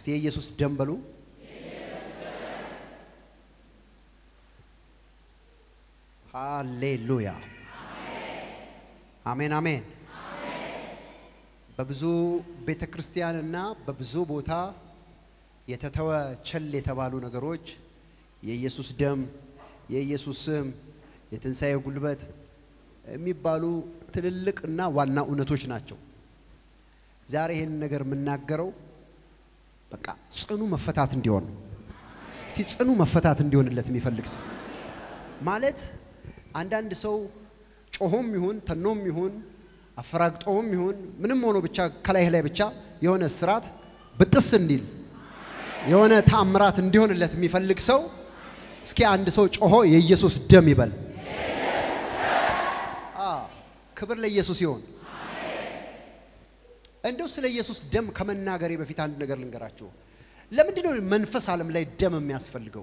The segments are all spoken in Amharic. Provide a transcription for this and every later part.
እስቲ የኢየሱስ ደም በሉ። ሃሌሉያ አሜን አሜን። በብዙ ቤተ ክርስቲያንና በብዙ ቦታ የተተወ ቸል የተባሉ ነገሮች የኢየሱስ ደም፣ የኢየሱስ ስም፣ የትንሣኤ ጉልበት የሚባሉ ትልልቅ እና ዋና እውነቶች ናቸው። ዛሬ ይህን ነገር የምናገረው በቃ ጽኑ መፈታት እንዲሆን ነው። እስቲ ጽኑ መፈታት እንዲሆንለት የሚፈልግ ሰው ማለት አንዳንድ ሰው ጮሆም ይሁን ተኖም ይሁን አፈራግጦም ይሁን ምንም ሆኖ ብቻ ከላይ ላይ ብቻ የሆነ ስርዓት ብጥስ እንዲል የሆነ ተአምራት እንዲሆንለት የሚፈልግ ሰው እስኪ አንድ ሰው ጮሆ የኢየሱስ ደም ይበል። አዎ፣ ክብር ለኢየሱስ ይሆን። እንደው ስለ ኢየሱስ ደም ከመናገሬ በፊት አንድ ነገር ልንገራችሁ። ለምንድን ነው መንፈስ ዓለም ላይ ደም የሚያስፈልገው?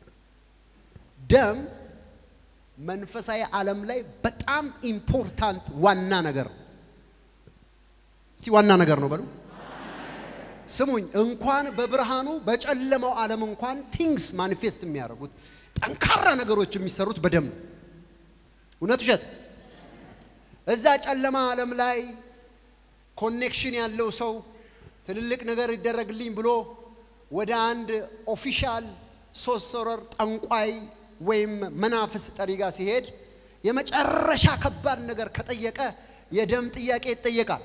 ደም መንፈሳዊ ዓለም ላይ በጣም ኢምፖርታንት ዋና ነገር እስቲ ዋና ነገር ነው በሉ። ስሙኝ፣ እንኳን በብርሃኑ በጨለማው ዓለም እንኳን ቲንግስ ማኒፌስት የሚያደርጉት ጠንካራ ነገሮች የሚሰሩት በደም ነው። እውነት ውሸት? እዛ ጨለማ ዓለም ላይ ኮኔክሽን ያለው ሰው ትልልቅ ነገር ይደረግልኝ ብሎ ወደ አንድ ኦፊሻል ሶስት ሶረር ጠንቋይ ወይም መናፍስ ጠሪ ጋር ሲሄድ የመጨረሻ ከባድ ነገር ከጠየቀ የደም ጥያቄ ይጠየቃል።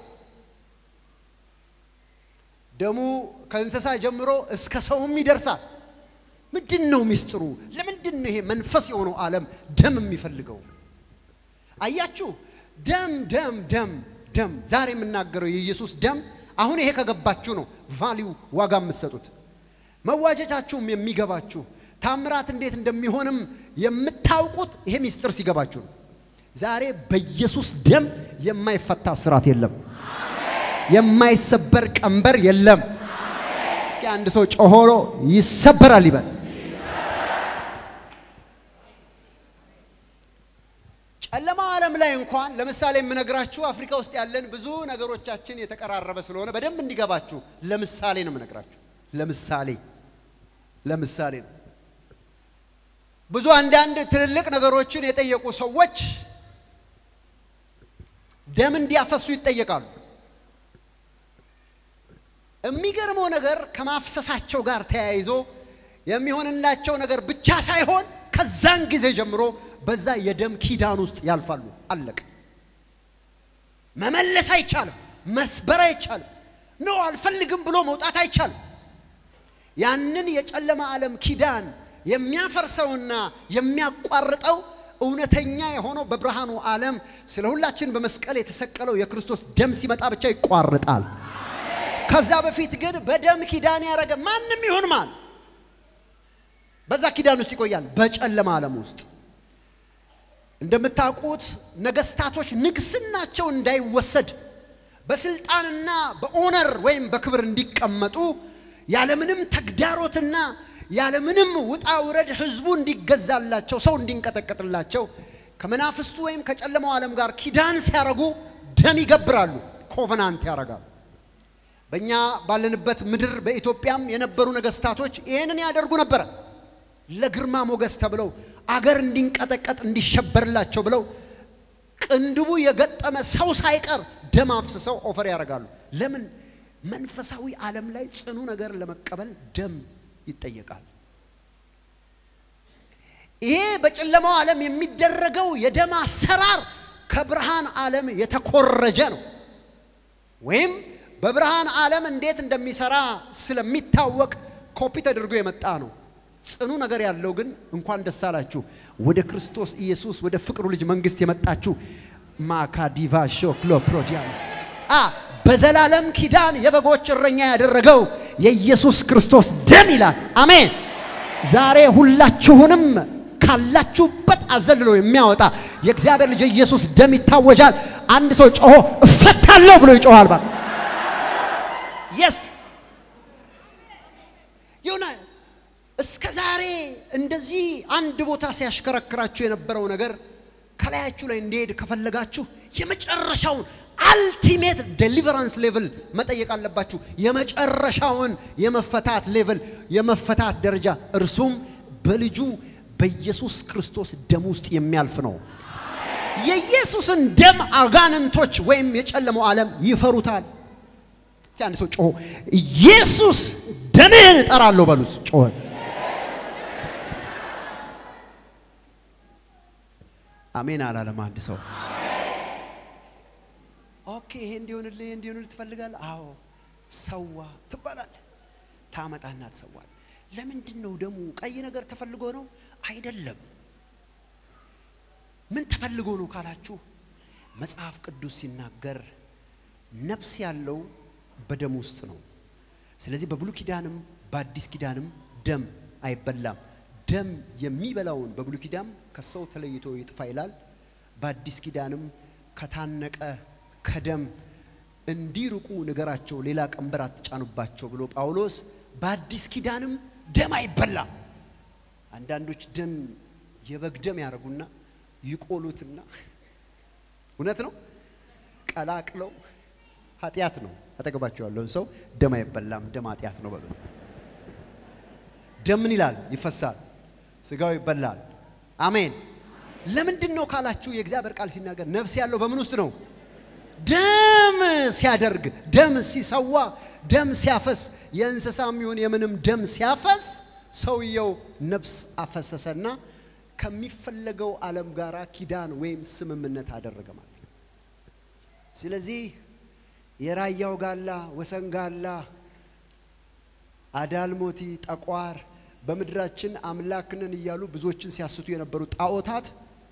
ደሙ ከእንስሳ ጀምሮ እስከ ሰውም ይደርሳል። ምንድን ነው ሚስጥሩ? ለምንድን ነው ይሄ መንፈስ የሆነው ዓለም ደም የሚፈልገው? አያችሁ፣ ደም ደም ደም ደም ዛሬ የምናገረው የኢየሱስ ደም አሁን ይሄ ከገባችሁ ነው ቫሊው ዋጋ የምትሰጡት መዋጀታችሁም የሚገባችሁ ታምራት እንዴት እንደሚሆንም የምታውቁት ይሄ ሚስጥር ሲገባችሁ ነው። ዛሬ በኢየሱስ ደም የማይፈታ ስራት የለም፣ የማይሰበር ቀንበር የለም። እስኪ አንድ ሰው ጮሆሎ ይሰበራል ይበል። ጨለማው ዓለም ላይ እንኳን ለምሳሌ የምነግራችሁ አፍሪካ ውስጥ ያለን ብዙ ነገሮቻችን የተቀራረበ ስለሆነ በደንብ እንዲገባችሁ ለምሳሌ ነው የምነግራችሁ። ለምሳሌ ለምሳሌ ነው። ብዙ አንዳንድ ትልልቅ ነገሮችን የጠየቁ ሰዎች ደም እንዲያፈሱ ይጠየቃሉ። የሚገርመው ነገር ከማፍሰሳቸው ጋር ተያይዞ የሚሆንላቸው ነገር ብቻ ሳይሆን ከዛን ጊዜ ጀምሮ በዛ የደም ኪዳን ውስጥ ያልፋሉ። አለቀ። መመለስ አይቻልም። መስበር አይቻልም። ኖ አልፈልግም ብሎ መውጣት አይቻልም። ያንን የጨለማ ዓለም ኪዳን የሚያፈርሰውና የሚያቋርጠው እውነተኛ የሆነው በብርሃኑ ዓለም ስለ ሁላችን በመስቀል የተሰቀለው የክርስቶስ ደም ሲመጣ ብቻ ይቋርጣል። ከዛ በፊት ግን በደም ኪዳን ያደረገ ማንም ይሁን ማን በዛ ኪዳን ውስጥ ይቆያል። በጨለማ ዓለም ውስጥ እንደምታውቁት ነገስታቶች ንግስናቸው እንዳይወሰድ በስልጣንና በኦነር ወይም በክብር እንዲቀመጡ ያለምንም ተግዳሮትና ያለምንም ውጣ ውረድ ህዝቡ እንዲገዛላቸው ሰው እንዲንቀጠቀጥላቸው ከመናፍስቱ ወይም ከጨለማው ዓለም ጋር ኪዳን ሲያረጉ ደም ይገብራሉ፣ ኮቨናንት ያረጋሉ። በእኛ ባለንበት ምድር በኢትዮጵያም የነበሩ ነገስታቶች ይህንን ያደርጉ ነበረ። ለግርማ ሞገስ ተብለው አገር እንዲንቀጠቀጥ እንዲሸበርላቸው ብለው ቅንድቡ የገጠመ ሰው ሳይቀር ደም አፍስሰው ኦፈር ያደርጋሉ። ለምን? መንፈሳዊ ዓለም ላይ ጽኑ ነገር ለመቀበል ደም ይጠየቃል። ይሄ በጨለማው ዓለም የሚደረገው የደም አሰራር ከብርሃን ዓለም የተኮረጀ ነው። ወይም በብርሃን ዓለም እንዴት እንደሚሰራ ስለሚታወቅ ኮፒ ተደርጎ የመጣ ነው። ጽኑ ነገር ያለው ግን እንኳን ደስ አላችሁ ወደ ክርስቶስ ኢየሱስ ወደ ፍቅሩ ልጅ መንግስት የመጣችሁ ማካዲቫ ሾክሎ ፕሮዲያ አ በዘላለም ኪዳን የበጎች እረኛ ያደረገው የኢየሱስ ክርስቶስ ደም ይላል። አሜን። ዛሬ ሁላችሁንም ካላችሁበት አዘልሎ የሚያወጣ የእግዚአብሔር ልጅ ኢየሱስ ደም ይታወጃል። አንድ ሰው ጮሆ እፈታለሁ ብሎ ይጮሃል። ባ የስ ይሁና እስከ ዛሬ እንደዚህ አንድ ቦታ ሲያሽከረክራችሁ የነበረው ነገር ከላያችሁ ላይ እንዲሄድ ከፈለጋችሁ የመጨረሻውን አልቲሜት ዴሊቨራንስ ሌቭል መጠየቅ አለባችሁ። የመጨረሻውን የመፈታት ሌቭል የመፈታት ደረጃ እርሱም በልጁ በኢየሱስ ክርስቶስ ደም ውስጥ የሚያልፍ ነው። የኢየሱስን ደም አጋንንቶች ወይም የጨለመው ዓለም ይፈሩታል። እስቲ አንድ ሰው ጮሆ ኢየሱስ ደምህን እጠራለሁ በሉስ ጮሆ አሜን አላለም አንድ ሰው። ኦኬ ይሄ እንዲሆንልህ ይሄ እንዲሆንልህ ትፈልጋለህ? አዎ ሰዋ ትባላለህ። ታመጣና ትሰዋል። ለምንድን ነው ደሙ? ቀይ ነገር ተፈልጎ ነው አይደለም። ምን ተፈልጎ ነው ካላችሁ መጽሐፍ ቅዱስ ሲናገር ነፍስ ያለው በደም ውስጥ ነው። ስለዚህ በብሉይ ኪዳንም በአዲስ ኪዳንም ደም አይበላም። ደም የሚበላውን በብሉይ ኪዳን ከሰው ተለይቶ ይጥፋ ይላል። በአዲስ ኪዳንም ከታነቀ ከደም እንዲርቁ ንገራቸው፣ ሌላ ቀንበር አትጫኑባቸው ብሎ ጳውሎስ በአዲስ ኪዳንም ደም አይበላም። አንዳንዶች ደም የበግ ደም ያደርጉና ይቆሉትና እውነት ነው ቀላቅለው ኃጢአት ነው። አጠገባቸው ያለውን ሰው ደም አይበላም፣ ደም ኃጢአት ነው በሉት። ደም ምን ይላል? ይፈሳል። ስጋው ይበላል። አሜን። ለምንድን ነው ካላችሁ የእግዚአብሔር ቃል ሲናገር ነፍስ ያለው በምን ውስጥ ነው? ደም ሲያደርግ፣ ደም ሲሰዋ፣ ደም ሲያፈስ፣ የእንስሳም ይሁን የምንም ደም ሲያፈስ ሰውየው ነፍስ አፈሰሰና ከሚፈለገው ዓለም ጋር ኪዳን ወይም ስምምነት አደረገ ማለት ነው። ስለዚህ የራያው ጋላ፣ ወሰን ጋላ፣ አዳልሞቲ፣ ጠቋር በምድራችን አምላክንን እያሉ ብዙዎችን ሲያስቱ የነበሩ ጣዖታት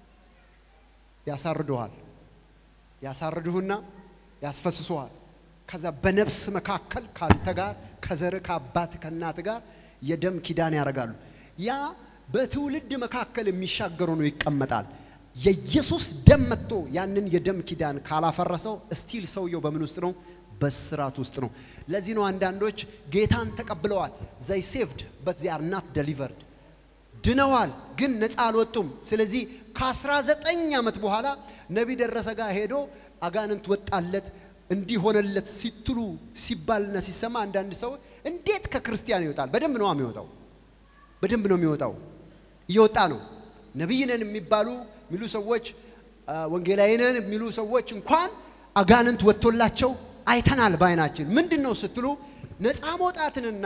ያሳርዱሃል። ያሳርዱህና ያስፈስሱሃል። ከዛ በነፍስ መካከል ካንተ ጋር ከዘር ከአባት ከእናት ጋር የደም ኪዳን ያደርጋሉ። ያ በትውልድ መካከል የሚሻገሩ ነው ይቀመጣል። የኢየሱስ ደም መጥቶ ያንን የደም ኪዳን ካላፈረሰው እስቲል ሰውየው በምን ውስጥ ነው? በስራት ውስጥ ነው። ለዚህ ነው አንዳንዶች ጌታን ተቀብለዋል ዘይ ሴቭድ በት ዚ አር ናት ደሊቨርድ ድነዋል፣ ግን ነፃ አልወጡም። ስለዚህ ከ19 ዓመት በኋላ ነቢ ደረሰ ጋር ሄዶ አጋንንት ወጣለት እንዲሆነለት ሲትሉ ሲባልና ሲሰማ አንዳንድ ሰው እንዴት ከክርስቲያን ይወጣል? በደንብ ነው የሚወጣው፣ በደንብ ነው የሚወጣው። እየወጣ ነው። ነቢይ ነን የሚባሉ የሚሉ ሰዎች ወንጌላዊ ነን የሚሉ ሰዎች እንኳን አጋንንት ወጥቶላቸው አይተናል በዓይናችን። ምንድን ነው ስትሉ ነፃ መውጣትንና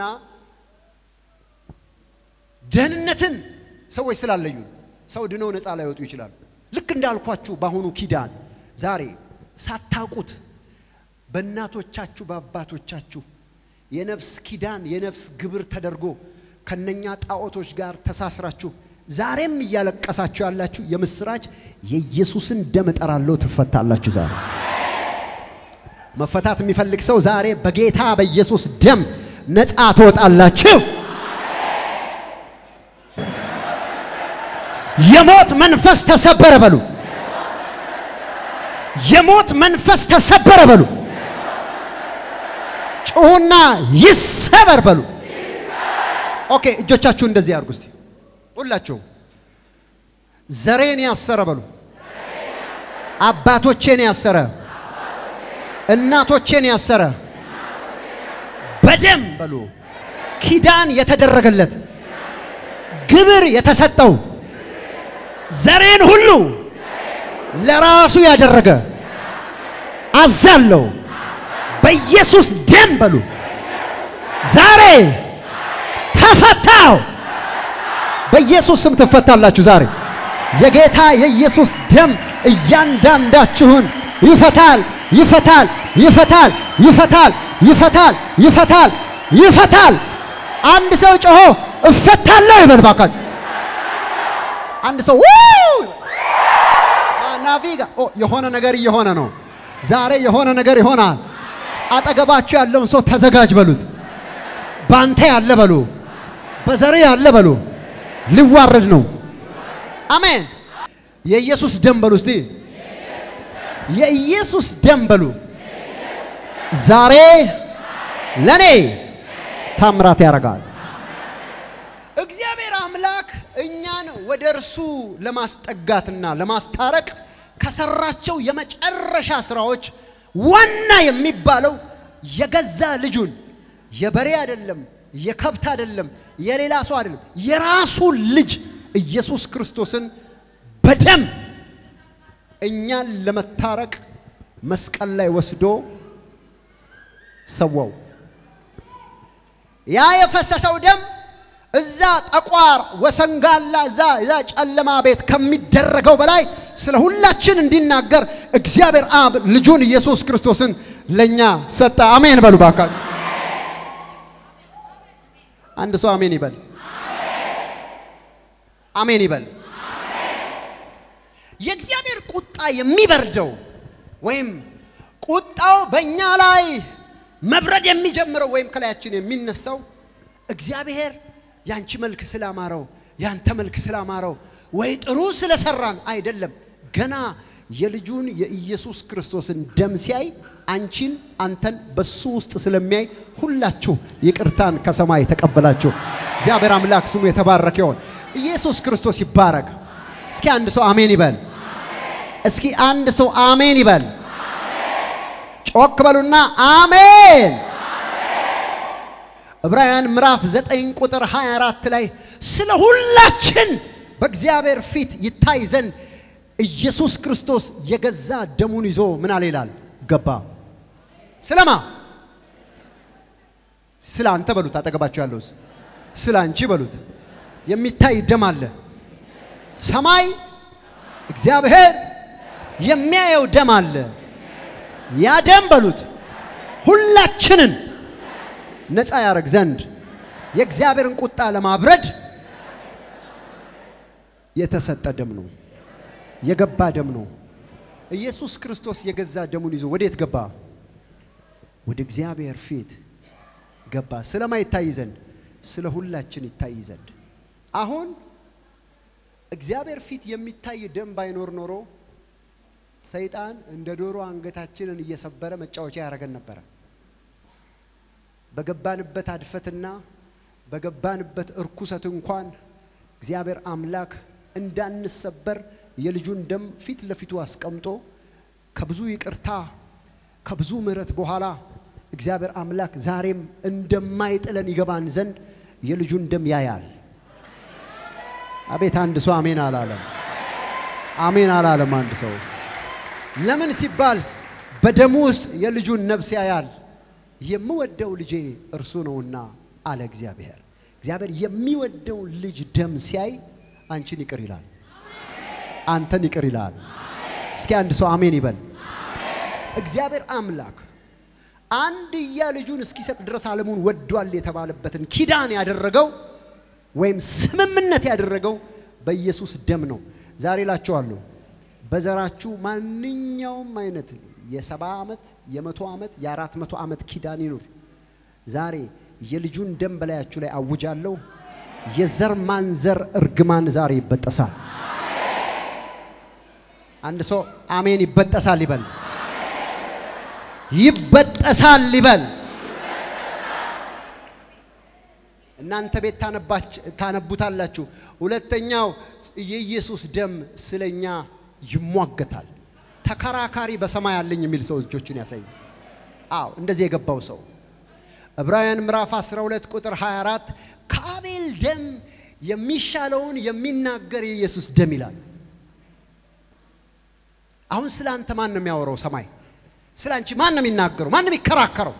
ደህንነትን ሰዎች ስላለዩ ሰው ድነው ነፃ ላይወጡ ይችላሉ። ልክ እንዳልኳችሁ በአሁኑ ኪዳን ዛሬ ሳታውቁት በእናቶቻችሁ በአባቶቻችሁ የነፍስ ኪዳን የነፍስ ግብር ተደርጎ ከነኛ ጣዖቶች ጋር ተሳስራችሁ ዛሬም እያለቀሳችሁ ያላችሁ የምስራች የኢየሱስን ደም እጠራለሁ ትፈታላችሁ። ዛሬ መፈታት የሚፈልግ ሰው ዛሬ በጌታ በኢየሱስ ደም ነፃ ትወጣላችሁ። የሞት መንፈስ ተሰበረ በሉ። የሞት መንፈስ ተሰበረ በሉ። ጩሁና ይሰበር በሉ። ኦኬ፣ እጆቻችሁ እንደዚህ አድርጉ እስቲ ሁላችሁ። ዘሬን ያሰረ በሉ። አባቶቼን ያሰረ፣ እናቶቼን ያሰረ በደም በሉ ኪዳን የተደረገለት ግብር የተሰጠው ዘሬን ሁሉ ለራሱ ያደረገ አዛለው በኢየሱስ ደም በሉ ዛሬ ተፈታው። በኢየሱስ ስም ትፈታላችሁ። ዛሬ የጌታ የኢየሱስ ደም እያንዳንዳችሁን ይፈታል፣ ይፈታል፣ ይፈታል፣ ይፈታል፣ ይፈታል፣ ይፈታል፣ ይፈታል። አንድ ሰው ጮሆ እፈታለሁ ይበል ባካችሁ። አንድ ሰው ናቪጋ የሆነ ነገር እየሆነ ነው። ዛሬ የሆነ ነገር ይሆናል። አጠገባችሁ ያለውን ሰው ተዘጋጅ በሉት። ባንተ ያለ በሉ፣ በዘሬ ያለ በሉ። ሊዋረድ ነው። አሜን። የኢየሱስ ደም በሉ እስቲ፣ የኢየሱስ ደም በሉ። ዛሬ ለኔ ታምራት ያደርጋል። እግዚአብሔር አምላክ እኛን ወደ እርሱ ለማስጠጋትና ለማስታረቅ ከሰራቸው የመጨረሻ ስራዎች ዋና የሚባለው የገዛ ልጁን የበሬ አይደለም፣ የከብት አይደለም፣ የሌላ ሰው አይደለም፣ የራሱን ልጅ ኢየሱስ ክርስቶስን በደም እኛን ለመታረቅ መስቀል ላይ ወስዶ ሰዋው። ያ የፈሰሰው ደም እዛ ጠቋር ወሰንጋላ እዛ እዛ ጨለማ ቤት ከሚደረገው በላይ ስለ ሁላችን እንዲናገር እግዚአብሔር አብ ልጁን ኢየሱስ ክርስቶስን ለኛ ሰጠ። አሜን በሉ ባካችሁ። አንድ ሰው አሜን ይበል። አሜን ይበል። የእግዚአብሔር ቁጣ የሚበርደው ወይም ቁጣው በእኛ ላይ መብረድ የሚጀምረው ወይም ከላያችን የሚነሳው እግዚአብሔር ያንቺ መልክ ስላማረው ያንተ መልክ ስላማረው ወይ ጥሩ ስለሰራን አይደለም። ገና የልጁን የኢየሱስ ክርስቶስን ደም ሲያይ አንቺን አንተን በሱ ውስጥ ስለሚያይ ሁላችሁ ይቅርታን ከሰማይ ተቀበላችሁ። እግዚአብሔር አምላክ ስሙ የተባረከ ይሆን። ኢየሱስ ክርስቶስ ይባረክ። እስኪ አንድ ሰው አሜን ይበል። እስኪ አንድ ሰው አሜን ይበል። ጮክ በሉና አሜን። ዕብራውያን ምዕራፍ 9 ቁጥር 24 ላይ ስለ ሁላችን በእግዚአብሔር ፊት ይታይ ዘንድ ኢየሱስ ክርስቶስ የገዛ ደሙን ይዞ ምን አለ ይላል ገባ። ስለማ ስለ አንተ በሉት፣ አጠገባቸው ያለው ስለ አንቺ በሉት። የሚታይ ደም አለ። ሰማይ እግዚአብሔር የሚያየው ደም አለ። ያ ደም በሉት ሁላችንን ነፃ ያደርግ ዘንድ የእግዚአብሔርን ቁጣ ለማብረድ የተሰጠ ደም ነው። የገባ ደም ነው። ኢየሱስ ክርስቶስ የገዛ ደሙን ይዞ ወዴት ገባ? ወደ እግዚአብሔር ፊት ገባ። ስለማ ይታይ ዘንድ ስለ ሁላችን ይታይ ዘንድ። አሁን እግዚአብሔር ፊት የሚታይ ደም ባይኖር ኖሮ ሰይጣን እንደ ዶሮ አንገታችንን እየሰበረ መጫወቻ ያደረገን ነበረ። በገባንበት አድፈትና በገባንበት እርኩሰት እንኳን እግዚአብሔር አምላክ እንዳንሰበር የልጁን ደም ፊት ለፊቱ አስቀምጦ ከብዙ ይቅርታ ከብዙ ምሕረት በኋላ እግዚአብሔር አምላክ ዛሬም እንደማይጥለን ይገባን ዘንድ የልጁን ደም ያያል። አቤት አንድ ሰው አሜን አላለም። አሜን አላለም አንድ ሰው። ለምን ሲባል በደሙ ውስጥ የልጁን ነፍስ ያያል። የምወደው ልጄ እርሱ ነውና አለ እግዚአብሔር። እግዚአብሔር የሚወደው ልጅ ደም ሲያይ አንቺን ይቅር ይላል፣ አንተን ይቅር ይላል። እስኪ አንድ ሰው አሜን ይበል። እግዚአብሔር አምላክ አንድያ ልጁን እስኪሰጥ ድረስ ዓለሙን ወዷል የተባለበትን ኪዳን ያደረገው ወይም ስምምነት ያደረገው በኢየሱስ ደም ነው። ዛሬ እላችኋለሁ በዘራችሁ ማንኛውም አይነት የሰባ ዓመት የመቶ ዓመት የአራት መቶ ዓመት ኪዳን ይኑር። ዛሬ የልጁን ደም በላያችሁ ላይ አውጃለሁ። የዘር ማንዘር እርግማን ዛሬ ይበጠሳል። አንድ ሰው አሜን ይበጠሳል ይበል። ይበጠሳል ይበል። እናንተ ቤት ታነቡታላችሁ። ሁለተኛው የኢየሱስ ደም ስለኛ ይሟገታል። ተከራካሪ በሰማይ አለኝ የሚል ሰው እጆቹን ያሳይ። አዎ እንደዚህ የገባው ሰው ዕብራውያን ምዕራፍ 12 ቁጥር 24 ከአቤል ደም የሚሻለውን የሚናገር የኢየሱስ ደም ይላል። አሁን ስለ አንተ ማን ነው የሚያወራው? ሰማይ ስለ አንቺ ማን ነው የሚናገረው? ማን ነው የሚከራከረው?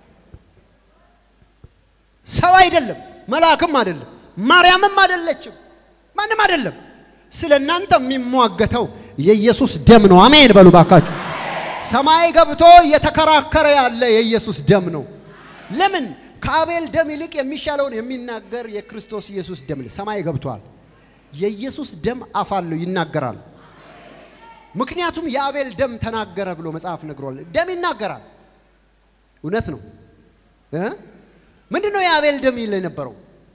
ሰው አይደለም፣ መልአክም አይደለም፣ ማርያምም አይደለችም፣ ማንም አይደለም። ስለ እናንተ የሚሟገተው የኢየሱስ ደም ነው። አሜን በሉ ባካችሁ። ሰማይ ገብቶ እየተከራከረ ያለ የኢየሱስ ደም ነው። ለምን ከአቤል ደም ይልቅ የሚሻለውን የሚናገር የክርስቶስ ኢየሱስ ደም ሰማይ ገብቷል። የኢየሱስ ደም አፍ አለው ይናገራል። ምክንያቱም የአቤል ደም ተናገረ ብሎ መጽሐፍ ነግሯል። ደም ይናገራል። እውነት ነው እ ምንድን ነው የአቤል ደም ይል የነበረው?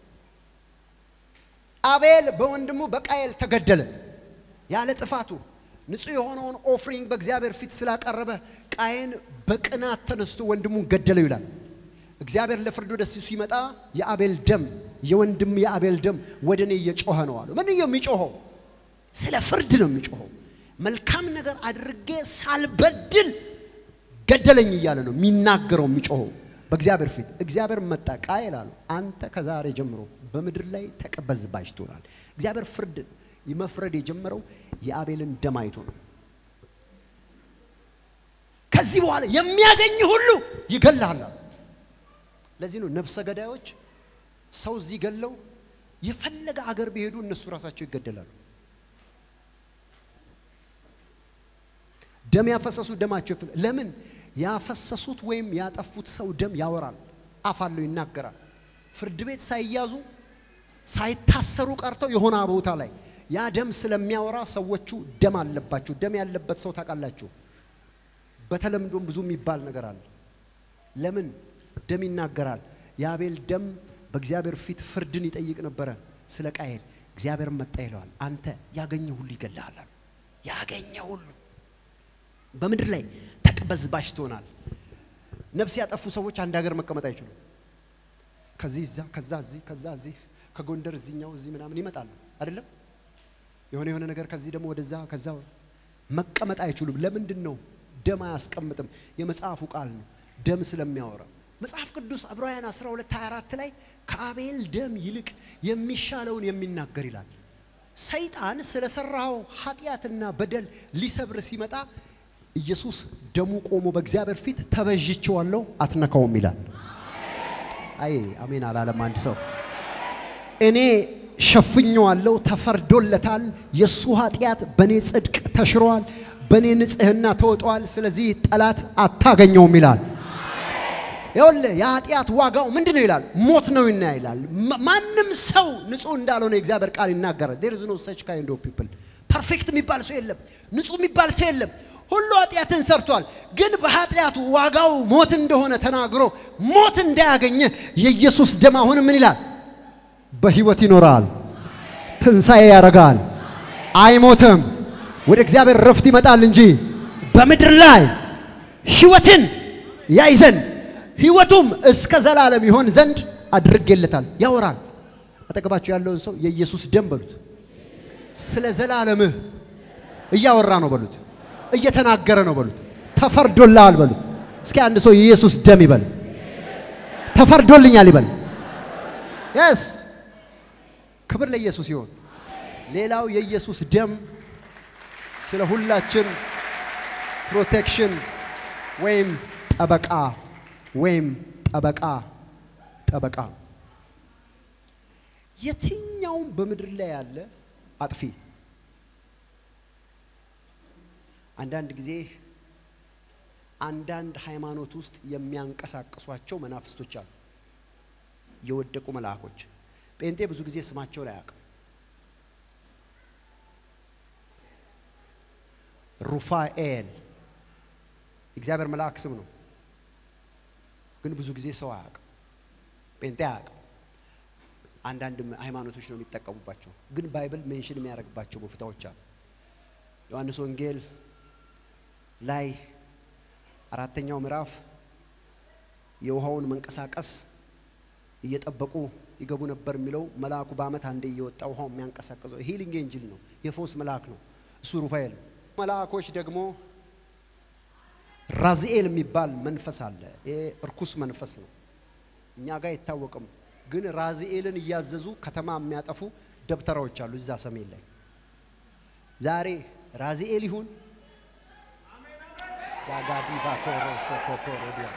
አቤል በወንድሙ በቃየል ተገደለ ያለ ጥፋቱ ንጹሕ የሆነውን ኦፍሪንግ በእግዚአብሔር ፊት ስላቀረበ ቃየን በቅናት ተነስቶ ወንድሙን ገደለው ይላል። እግዚአብሔር ለፍርድ ወደ እሱ ሲመጣ የአቤል ደም የወንድም የአቤል ደም ወደ እኔ እየጮኸ ነው አሉ። ምን የሚጮኸው? ስለ ፍርድ ነው የሚጮኸው። መልካም ነገር አድርጌ ሳልበድል ገደለኝ እያለ ነው የሚናገረው የሚጮኸው በእግዚአብሔር ፊት። እግዚአብሔር መጣ ቃየል አለው አንተ ከዛሬ ጀምሮ በምድር ላይ ተቀበዝባዥ ትሆናል። እግዚአብሔር ፍርድ መፍረድ የጀመረው የአቤልን ደም አይቶ ነው። ከዚህ በኋላ የሚያገኝ ሁሉ ይገልሃል። ለዚህ ነው ነፍሰ ገዳዮች ሰው እዚህ ገለው የፈለገ አገር ቢሄዱ እነሱ ራሳቸው ይገደላሉ። ደም ያፈሰሱ ደማቸው ይፈስ ለምን ያፈሰሱት ወይም ያጠፉት ሰው ደም ያወራል፣ አፍ አለው፣ ይናገራል። ፍርድ ቤት ሳይያዙ ሳይታሰሩ ቀርተው የሆነ ቦታ ላይ ያ ደም ስለሚያወራ ሰዎቹ ደም አለባቸው። ደም ያለበት ሰው ታውቃላችሁ፣ በተለምዶም ብዙ የሚባል ነገር አለ። ለምን ደም ይናገራል? የአቤል ደም በእግዚአብሔር ፊት ፍርድን ይጠይቅ ነበረ ስለ ቃየል። እግዚአብሔር መጣ ይለዋል፣ አንተ ያገኘ ሁሉ ይገልሃል። ያገኘ ሁሉ በምድር ላይ ተቅበዝባዥ ትሆናል። ነፍስ ያጠፉ ሰዎች አንድ ሀገር መቀመጥ አይችሉም። ከዚህ እዛ፣ ከዛ እዚህ፣ ከዛ እዚህ፣ ከጎንደር እዚኛው እዚህ ምናምን ይመጣሉ አይደለም። የሆነ የሆነ ነገር ከዚህ ደግሞ ወደዛ ከዛ መቀመጥ አይችሉም። ለምንድን ነው? ደም አያስቀምጥም። የመጽሐፉ ቃል ነው ደም ስለሚያወራ መጽሐፍ ቅዱስ ዕብራውያን 12 24 ላይ ከአቤል ደም ይልቅ የሚሻለውን የሚናገር ይላል። ሰይጣን ስለሰራው ኃጢአትና በደል ሊሰብር ሲመጣ ኢየሱስ ደሙ ቆሞ በእግዚአብሔር ፊት ተበዥቼዋለሁ አትነካውም ይላል። አይ አሜን አላለም አንድ ሰው። እኔ ሸፍኜዋለሁ፣ ተፈርዶለታል። የእሱ ኃጢአት በእኔ ጽድቅ ተሽሯል፣ በእኔ ንጽሕና ተወጧል። ስለዚህ ጠላት አታገኘውም ይላል። ይኸውልህ የኃጢአት ዋጋው ምንድን ነው ይላል? ሞት ነው ይና ይላል። ማንም ሰው ንጹህ እንዳልሆነ የእግዚአብሔር ቃል ይናገራል። ዴር ኢዝ ኖ ሰች ካይንድ ኦፍ ፒፕል ፐርፌክት የሚባል ሰው የለም፣ ንጹህ የሚባል ሰው የለም። ሁሉ ኃጢአትን ሰርቷል። ግን በኃጢአቱ ዋጋው ሞት እንደሆነ ተናግሮ ሞት እንዳያገኘ የኢየሱስ ደም አሁን ምን ይላል? በህይወት ይኖራል፣ ትንሣኤ ያደርጋል፣ አይሞትም፣ ወደ እግዚአብሔር ረፍት ይመጣል እንጂ በምድር ላይ ህይወትን ያይ ዘንድ ህይወቱም እስከ ዘላለም ይሆን ዘንድ አድርጌለታል። ያወራል። አጠገባቸው ያለውን ሰው የኢየሱስ ደም በሉት። ስለ ዘላለምህ እያወራ ነው በሉት። እየተናገረ ነው በሉት። ተፈርዶልሃል በሉት። እስኪ አንድ ሰው የኢየሱስ ደም ይበል። ተፈርዶልኛል ይበል። የስ ክብር ለኢየሱስ ይሆን። ሌላው የኢየሱስ ደም ስለ ሁላችን ፕሮቴክሽን ወይም ጠበቃ ወይም ጠበቃ ጠበቃ የትኛውም በምድር ላይ ያለ አጥፊ አንዳንድ ጊዜ አንዳንድ ሃይማኖት ውስጥ የሚያንቀሳቅሷቸው መናፍስቶች አሉ። የወደቁ መልአኮች ጴንጤ ብዙ ጊዜ ስማቸውን አያውቅም። ሩፋኤል እግዚአብሔር መልአክ ስም ነው፣ ግን ብዙ ጊዜ ሰው አያውቅም። ጴንጤ አያውቅም። አንዳንድ ሃይማኖቶች ነው የሚጠቀሙባቸው፣ ግን ባይብል ሜንሽን የሚያደርግባቸው ቦታዎች አሉ። ዮሐንስ ወንጌል ላይ አራተኛው ምዕራፍ የውሃውን መንቀሳቀስ እየጠበቁ ይገቡ ነበር የሚለው መልአኩ በዓመት አንዴ እየወጣ ውሃው የሚያንቀሳቀሰው ሂሊንግ ኤንጅል ነው። የፎስ መልአክ ነው እሱ ሩፋኤል ነው። መልአኮች ደግሞ ራዚኤል የሚባል መንፈስ አለ። ይሄ እርኩስ መንፈስ ነው፣ እኛ ጋር አይታወቅም። ግን ራዚኤልን እያዘዙ ከተማ የሚያጠፉ ደብተራዎች አሉ እዛ ሰሜን ላይ ዛሬ ራዚኤል ይሁን ዳጋዲ ባኮሮ ሶኮቶሮዲያ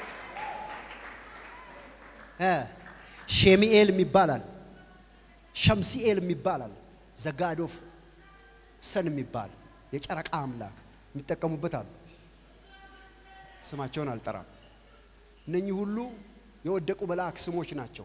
ሼሚኤል የሚባላል ሸምሲኤል የሚባላል ዘጋዶፍ ሰን የሚባል የጨረቃ አምላክ የሚጠቀሙበት አሉ። ስማቸውን አልጠራም። እነኚህ ሁሉ የወደቁ መልአክ ስሞች ናቸው።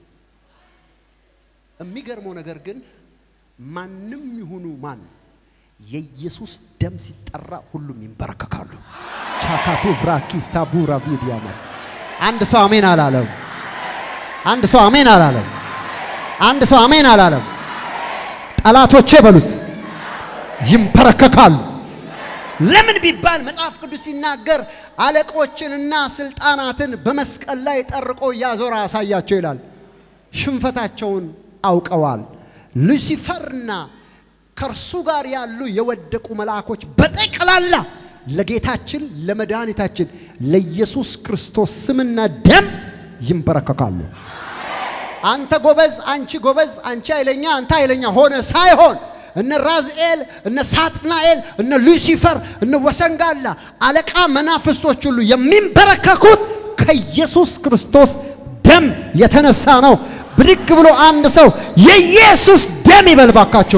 የሚገርመው ነገር ግን ማንም ይሁኑ ማን የኢየሱስ ደም ሲጠራ ሁሉም ይንበረከካሉ። ቻካቱ ቭራኪስ ታቡራ ቪዲያማስ አንድ ሰው አሜን አላለም። አንድ ሰው አሜን አላለም። አንድ ሰው አሜን አላለም። ጠላቶቼ በሉት ይንበረከካሉ። ለምን ቢባል መጽሐፍ ቅዱስ ሲናገር አለቆችንና ስልጣናትን በመስቀል ላይ ጠርቆ እያዞረ አሳያቸው ይላል። ሽንፈታቸውን አውቀዋል። ሉሲፈርና ከእርሱ ጋር ያሉ የወደቁ መልአኮች በጠቅላላ ለጌታችን ለመድኃኒታችን ለኢየሱስ ክርስቶስ ስምና ደም ይንበረከካሉ። አንተ ጎበዝ፣ አንቺ ጎበዝ፣ አንቺ ኃይለኛ፣ አንተ ኃይለኛ ሆነ ሳይሆን እነ ራዝኤል፣ እነ ሳጥናኤል፣ እነ ሉሲፈር፣ እነ ወሰንጋላ አለቃ መናፍስቶች ሁሉ የሚንበረከኩት ከኢየሱስ ክርስቶስ ደም የተነሳ ነው። ብድግ ብሎ አንድ ሰው የኢየሱስ ደም ይበልባካቸው።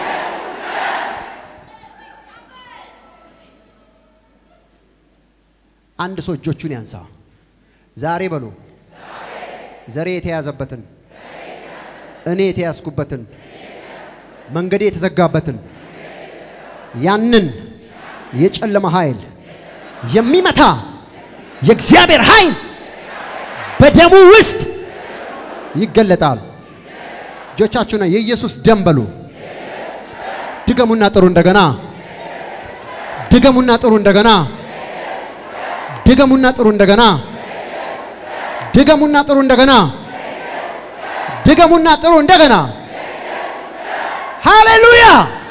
አንድ ሰው እጆቹን ያንሳ። ዛሬ በሉ ዘሬ የተያዘበትን እኔ የተያዝኩበትን መንገዴ የተዘጋበትን ያንን የጨለማ ኃይል የሚመታ የእግዚአብሔር ኃይል በደሙ ውስጥ ይገለጣል። እጆቻችሁና የኢየሱስ ደም በሉ። ድገሙና ጥሩ እንደገና። ድገሙና ጥሩ እንደገና። ድገሙና ጥሩ እንደገና። ድገሙና ጥሩ እንደገና። ድገሙና ጥሩ እንደገና። ሃሌሉያ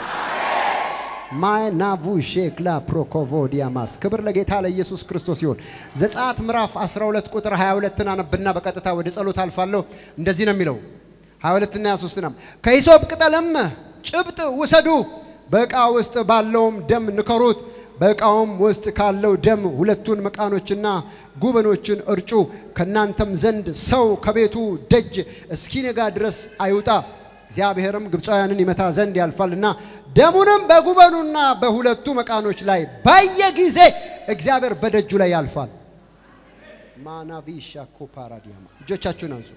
ማናቡ ሼክላ ፕሮኮቮዲያማስ ክብር ለጌታ ለኢየሱስ ክርስቶስ ይሁን። ዘጸአት ምዕራፍ 12 ቁጥር 22ን አነብና በቀጥታ ወደ ጸሎት አልፋለሁ። እንደዚህ ነው የሚለው 22 እና 23 ነው። ከሂሶጵ ቅጠልም ጭብጥ ውሰዱ፣ በዕቃ ውስጥ ባለውም ደም ንከሩት። በዕቃውም ውስጥ ካለው ደም ሁለቱን መቃኖችና ጉበኖችን እርጩ። ከእናንተም ዘንድ ሰው ከቤቱ ደጅ እስኪነጋ ድረስ አይውጣ እግዚአብሔርም ግብፃውያንን ይመታ ዘንድ ያልፋልና ደሙንም በጉበኑና በሁለቱ መቃኖች ላይ ባየ ጊዜ እግዚአብሔር በደጁ ላይ ያልፋል። ማናቪሻ ኮፓራዲያማ እጆቻችሁን አንሱ።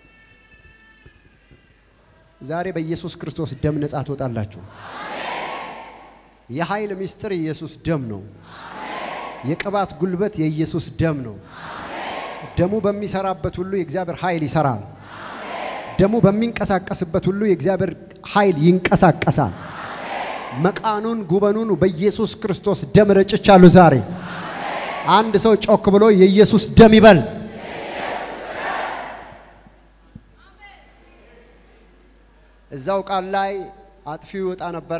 ዛሬ በኢየሱስ ክርስቶስ ደም ነጻ ትወጣላችሁ። የኃይል ምስጢር የኢየሱስ ደም ነው። የቅባት ጉልበት የኢየሱስ ደም ነው። ደሙ በሚሰራበት ሁሉ የእግዚአብሔር ኃይል ይሰራል። ደሙ በሚንቀሳቀስበት ሁሉ የእግዚአብሔር ኃይል ይንቀሳቀሳል። መቃኑን ጉበኑን በኢየሱስ ክርስቶስ ደም ረጭቻለሁ። ዛሬ አንድ ሰው ጮክ ብሎ የኢየሱስ ደም ይበል። እዛው ቃል ላይ አጥፊው ይወጣ ነበረ።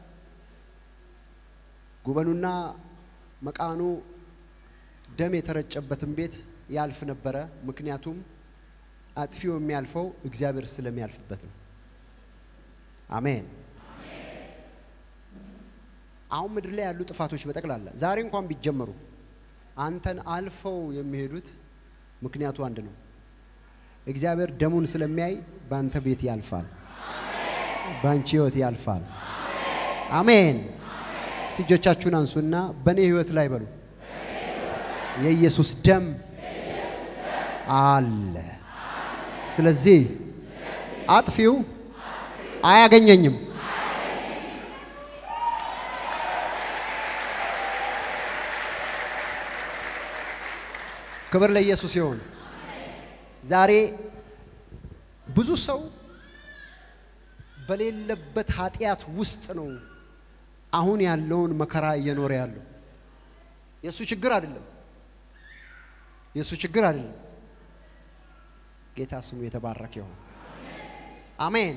ጉበኑና መቃኑ ደም የተረጨበትን ቤት ያልፍ ነበረ። ምክንያቱም አጥፊው የሚያልፈው እግዚአብሔር ስለሚያልፍበት ነው። አሜን። አሁን ምድር ላይ ያሉ ጥፋቶች በጠቅላላ ዛሬ እንኳን ቢጀመሩ አንተን አልፈው የሚሄዱት ምክንያቱ አንድ ነው። እግዚአብሔር ደሙን ስለሚያይ በአንተ ቤት ያልፋል፣ በአንቺ ህይወት ያልፋል። አሜን። እጆቻችሁን አንሱና በእኔ ህይወት ላይ በሉ የኢየሱስ ደም አለ። ስለዚህ አጥፊው አያገኘኝም። ክብር ለኢየሱስ ይሁን። ዛሬ ብዙ ሰው በሌለበት ኃጢአት ውስጥ ነው አሁን ያለውን መከራ እየኖረ ያለው። የእሱ ችግር አይደለም። የእሱ ችግር አይደለም። ጌታ ስሙ የተባረከ ይሁን። አሜን።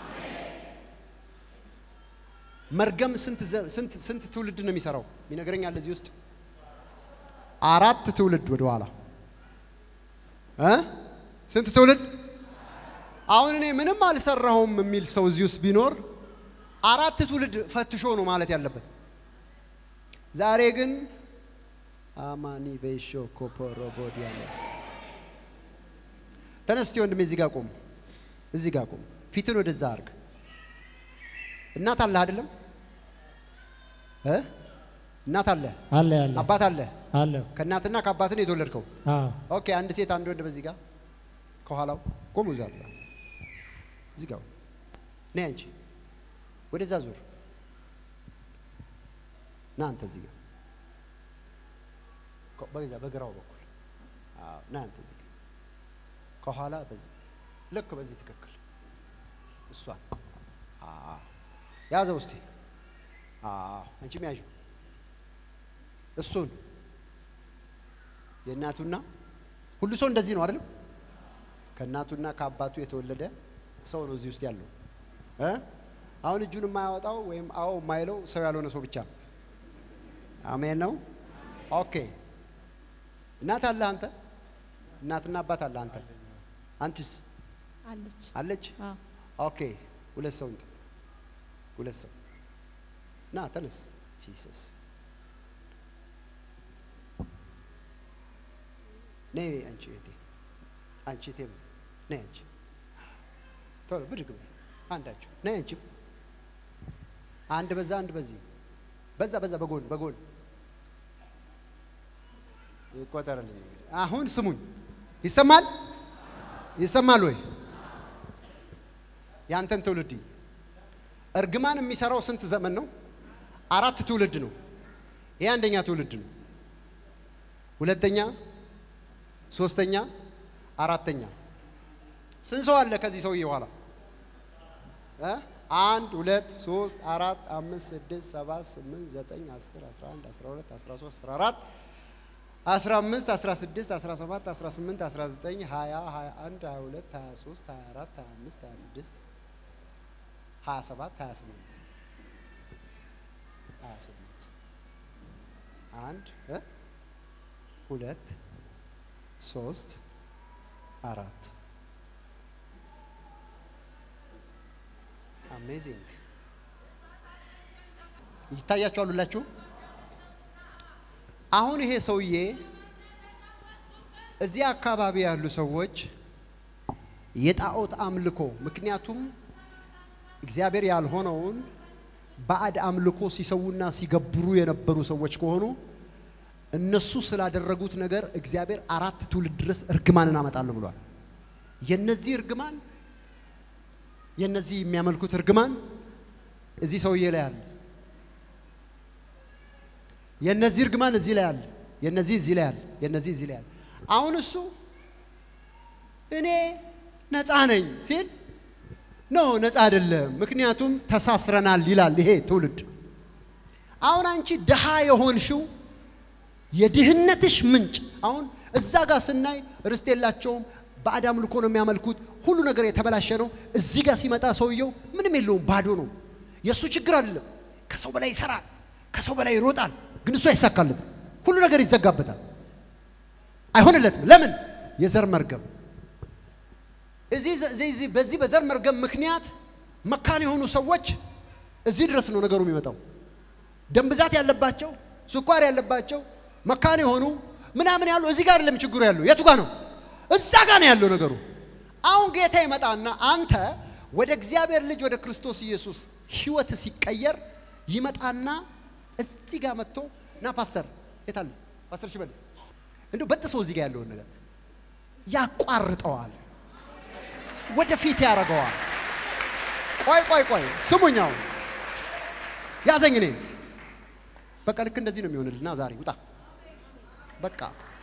መርገም ስንት ስንት ስንት ትውልድ ነው የሚሰራው? ይነግረኛል እዚህ ውስጥ አራት ትውልድ ወደ ኋላ እ ስንት ትውልድ? አሁን እኔ ምንም አልሰራሁም የሚል ሰው እዚህ ውስጥ ቢኖር አራት ትውልድ ፈትሾ ነው ማለት ያለበት። ዛሬ ግን አማኒ ቤሾ ኮፖሮቦዲያኖስ ተነስቲ ወንድሜ፣ እዚህ ጋር ቁም፣ እዚህ ጋር ቁም። ፊትን ወደዛ አርግ። እናት አለህ አይደለም? እ እናት አለ አለ ያለ አባት አለ። አለ ከእናትና ከአባት ነው የተወለድከው። አዎ ኦኬ፣ አንድ ሴት አንድ ወንድ በዚህ ጋር ከኋላው ቆሙ። እዛ እዚህ ጋር ነይ አንቺ፣ ወደዛ ዙር። ና አንተ እዚህ ጋር በዛ በግራው በኩል አዎ፣ ና አንተ እዚህ ጋር ከኋላ በዚህ ልክ በዚህ ትክክል እሷን አዎ፣ ያዘው እስቲ አዎ፣ አንቺም ያዡ እሱን የእናቱና ሁሉ ሰው እንደዚህ ነው አይደለም? ከእናቱና ከአባቱ የተወለደ ሰው ነው እዚህ ውስጥ ያለው እ አሁን እጁን የማያወጣው ወይም አዎ የማይለው ሰው ያልሆነ ሰው ብቻ ነው። አሜን ነው። ኦኬ እናት አለ አንተ እናትና አባት አለ አንተ አንቺስ አለች። አለች አዎ ኦኬ ሁለት ሰው እንትን ሁለት ሰው ና ተነስ ጂሰስ ነይ አንቺ እህቴ አንቺ እህቴ ነይ አንቺ ቶሎ ብድግ በይ አንዳችሁ ነይ አንቺ አንድ በዛ አንድ በዚህ በዛ በዛ በጎን በጎን ይቆጠርልኝ እንግዲህ አሁን ስሙኝ ይሰማል ይሰማል ወይ ያንተን ትውልድ እርግማን የሚሰራው ስንት ዘመን ነው? አራት ትውልድ ነው። ይሄ አንደኛ ትውልድ ነው። ሁለተኛ፣ ሶስተኛ፣ አራተኛ። ስንት ሰው አለ ከዚህ ሰውዬ በኋላ? እ? አንድ ሁለት ሶስት አራት አምስት ስድስት ሰባት ስምንት ዘጠኝ አስር አስራ አንድ አስራ ሁለት አስራ ሶስት አስራ አራት አስራ አምስት አስራ ስድስት አስራ ሰባት አስራ ስምንት አስራ ዘጠኝ ሀያ ሀያ አንድ ሀያ ሁለት ሀያ ሶስት ሀያ አራት ሀያ አምስት ሀያ ስድስት ሀያ ሰባት ሀያ ስምንት ሀያ ስምንት አንድ እ ሁለት ሶስት አራት አሜዚንግ ይታያችኋል ሁላችሁ። አሁን ይሄ ሰውዬ እዚህ አካባቢ ያሉ ሰዎች የጣዖት አምልኮ ምክንያቱም እግዚአብሔር ያልሆነውን ባዕድ አምልኮ ሲሰዉና ሲገብሩ የነበሩ ሰዎች ከሆኑ እነሱ ስላደረጉት ነገር እግዚአብሔር አራት ትውልድ ድረስ እርግማንን አመጣለሁ ብሏል። የነዚህ እርግማን የነዚህ የሚያመልኩት እርግማን እዚህ ሰውዬ ላይ አለ። የነዚህ እርግማን እዚህ ላይ አለ። የነዚህ እዚህ ላይ አለ። የነዚህ እዚህ ላይ አለ። አሁን እሱ እኔ ነፃ ነኝ ሲል ኖ ነፃ አይደለም፣ ምክንያቱም ተሳስረናል ይላል ይሄ ትውልድ። አሁን አንቺ ድሃ የሆንሽው የድህነትሽ ምንጭ አሁን እዛ ጋር ስናይ ርስት የላቸውም፣ ባዕድ አምልኮ ነው የሚያመልኩት፣ ሁሉ ነገር የተበላሸ ነው። እዚህ ጋር ሲመጣ ሰውየው ምንም የለውም፣ ባዶ ነው። የእሱ ችግር አይደለም። ከሰው በላይ ይሰራል፣ ከሰው በላይ ይሮጣል፣ ግን እሱ አይሳካለትም። ሁሉ ነገር ይዘጋበታል፣ አይሆንለትም። ለምን? የዘር መርገም እዚህ እዚህ በዚህ በዘር መርገም ምክንያት መካን የሆኑ ሰዎች እዚህ ድረስ ነው ነገሩ የሚመጣው። ደም ብዛት ያለባቸው፣ ስኳር ያለባቸው፣ መካን የሆኑ ምናምን ያሉ እዚህ ጋር አይደለም ችግሩ ያለው። የቱ ጋር ነው? እዛ ጋር ነው ያለው ነገሩ። አሁን ጌታ ይመጣና አንተ ወደ እግዚአብሔር ልጅ ወደ ክርስቶስ ኢየሱስ ህይወት ሲቀየር ይመጣና እዚህ ጋር መጥቶ ና ፓስተር የታለ ፓስተር ሽመልስ እንዲሁ በጥሶ እዚህ ጋር ያለውን ነገር ያቋርጠዋል ወደፊት ያደርገዋል። ቆይ ቆይ ቆይ ስሙኛው ያዘኝ እኔ በቃ ልክ እንደዚህ ነው የሚሆንልና ዛሬ ውጣ በቃ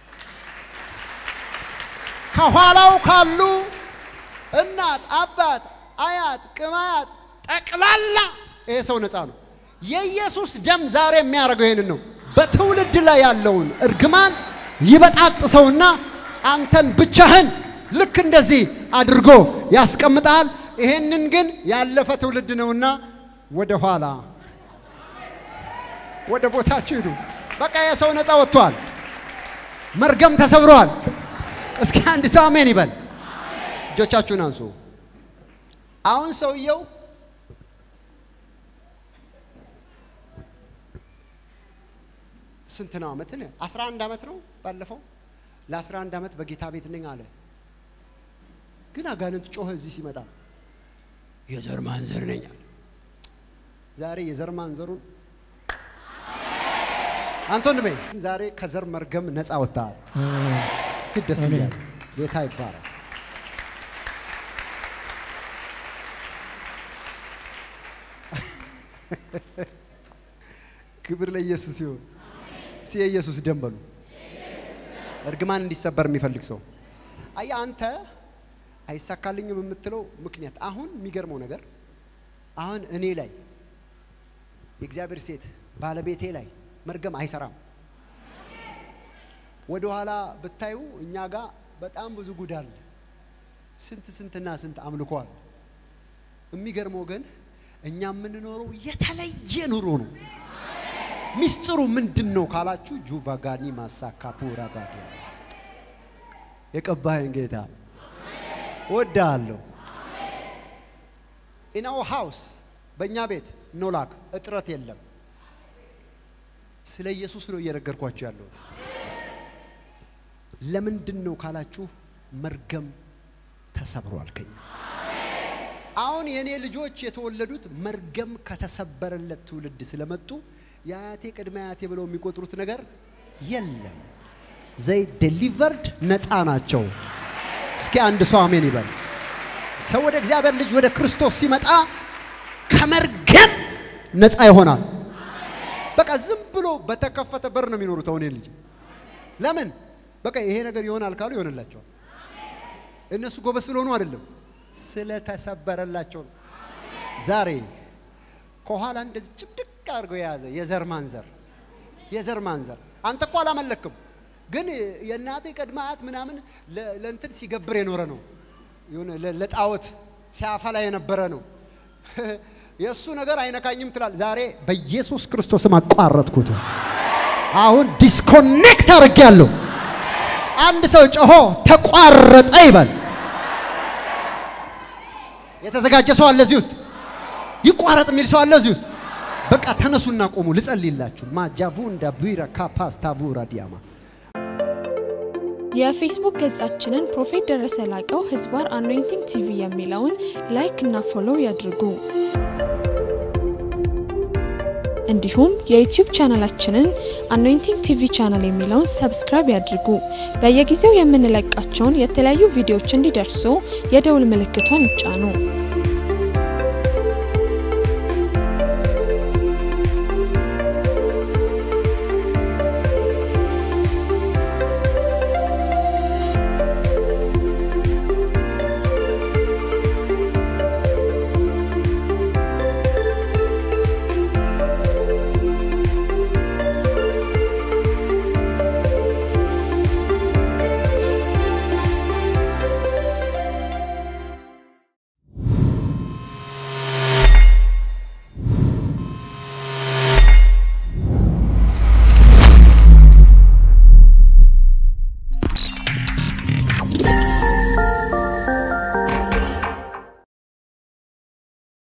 ከኋላው ካሉ እናት፣ አባት፣ አያት፣ ቅማያት ጠቅላላ ይሄ ሰው ነፃ ነው። የኢየሱስ ደም ዛሬ የሚያደርገው ይሄንን ነው። በትውልድ ላይ ያለውን እርግማን ይበጣጥሰውና አንተን ብቻህን ልክ እንደዚህ አድርጎ ያስቀምጣል። ይሄንን ግን ያለፈ ትውልድ ነውና ወደ ኋላ ወደ ቦታችሁ ሂዱ። በቃ የሰው ነፃ ወጥቷል። መርገም ተሰብሯል። እስኪ አንድ ሰው አሜን ይበል። እጆቻችሁን አንሱ። አሁን ሰውየው ስንት ነው ዓመት? አስራ አንድ ዓመት ነው ባለፈው ለአስራ አንድ ዓመት በጌታ ቤት ነኝ አለ። ግን አጋንንት ጮኸ እዚህ ሲመጣ የዘር ማንዘር ነኝ አለ። ዛሬ የዘር ማንዘሩን አንተ ወንድሜ ዛሬ ከዘር መርገም ነፃ ወጥተሃል። ፊት ደስ ይላል። ጌታ ይባላል። ክብር ለኢየሱስ ይሁን። እስቲ የኢየሱስ ደም በሉ። እርግማን እንዲሰበር የሚፈልግ ሰው አያ አንተ አይሳካልኝም የምትለው ምክንያት አሁን የሚገርመው ነገር አሁን እኔ ላይ የእግዚአብሔር ሴት ባለቤቴ ላይ መርገም አይሰራም። ወደ ኋላ ብታዩ እኛ ጋር በጣም ብዙ ጉድ አለ። ስንት ስንትና ስንት አምልኮ አለ። የሚገርመው ግን እኛ የምንኖረው የተለየ ኑሮ ነው። ሚስጥሩ ምንድን ነው ካላችሁ ጁቫጋኒ ማሳካ ፑራ ባዲያስ የቀባኸኝ ጌታ ወዳለሁ። ኢናው ሃውስ በእኛ ቤት ኖላክ እጥረት የለም። ስለ ኢየሱስ ነው እየነገርኳቸው ያለሁት። ለምንድን ነው ካላችሁ መርገም ተሰብሯል ከኛ አሁን የእኔ ልጆች የተወለዱት መርገም ከተሰበረለት ትውልድ ስለመጡ የአያቴ ቅድመ አያቴ ብለው የሚቆጥሩት ነገር የለም። ዘይ ዴሊቨርድ ነፃ ናቸው። እስኪ አንድ ሰው አሜን ይበል። ሰው ወደ እግዚአብሔር ልጅ ወደ ክርስቶስ ሲመጣ ከመርገም ነፃ ይሆናል። በቃ ዝም ብሎ በተከፈተ በር ነው የሚኖሩት። አሁን ልጅ ለምን በቃ ይሄ ነገር ይሆናል ካሉ ይሆንላቸዋል። እነሱ ጎበዝ ስለሆኑ አይደለም ስለተሰበረላቸው ነው። ዛሬ ከኋላ እንደዚህ ጭብድቅ አድርገው የያዘ የዘር ማንዘር የዘር ማንዘር አንተ እኮ አላመለክም፣ ግን የእናቴ ቅድመ አያት ምናምን ለእንትን ሲገብር የኖረ ነው። የሆነ ለጣዖት ሲያፈላ የነበረ ነው። የእሱ ነገር አይነካኝም ትላል። ዛሬ በኢየሱስ ክርስቶስም አቋረጥኩት። አሁን ዲስኮኔክት አድርጌያለሁ። አንድ ሰው ጮሆ ተቋረጠ ይበል። የተዘጋጀ ሰው አለ እዚህ ውስጥ? ይቋረጥ የሚል ሰው አለ እዚህ ውስጥ? በቃ ተነሱና ቆሙ፣ ልጸልይላችሁ። ማጃቡ እንዳ ቢራ ካፓስታቡራ ዲያማ የፌስቡክ ገጻችንን ፕሮፌት ደረሰ ላቀው ህዝባር አኖይንቲንግ ቲቪ የሚለውን ላይክ እና ፎሎው ያድርጉ። እንዲሁም የዩቲዩብ ቻናላችንን አኖይንቲንግ ቲቪ ቻናል የሚለውን ሰብስክራይብ ያድርጉ። በየጊዜው የምንለቃቸውን የተለያዩ ቪዲዮዎች እንዲደርሱ የደውል ምልክቷን ይጫኑ።